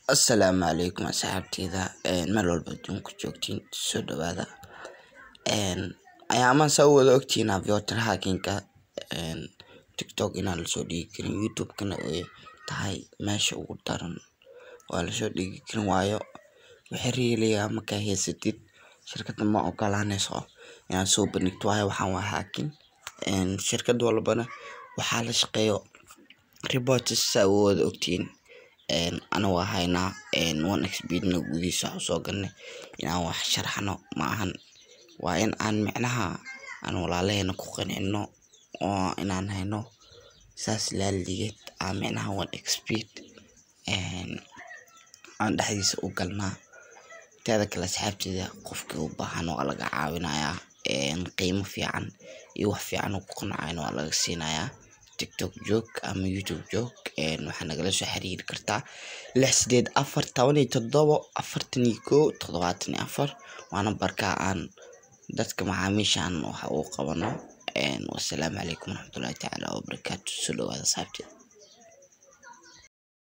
Asalaamu calaykum asxaabteyda meel walbo adduunka joogtiin soo dhawaada ayaamahan saa u wada ogtihiin aviator hacking-ka tiktok inaan lasoo dhigi karin youtube-kana ay tahay meesha ugu daran oo aan lasoo dhigi karin waayo wixii real ah markaa haysatid shirkadda ma ogolaaneyso inaad soo bandhigto waayo waxaan waa hacking shirkad walbana waxaa la shaqeeyo reports saa u wada ogtihiin ana waa haynaa one xbet-na gudihiisa waxaan usoo galnay inaan wax sharaxno ma ahan waa in aan micnaha aan walaalaheena ku qancino oo inaan hayno saas laaligeed aan micnaha one xbet aan dhexdiisa u galnaa teeda kale asxaabteyda qofkii u baahan waa laga caawinayaa qiimo fiican iyo wax fiican uu ku qancayana waa laga siinayaa tiktok joog ama youtube joog waxaa nagala soo xiriiri kartaa lix sideed afar toban iyo toddobo afartan iyo kow toddobaatan iyo afar waa nambarka aan dadka macaamiisha aan wax ugu qabano wasalaamu calaykum waraxmatullaahi tacaala wabarakaatu soo dhawaada asxaabteyda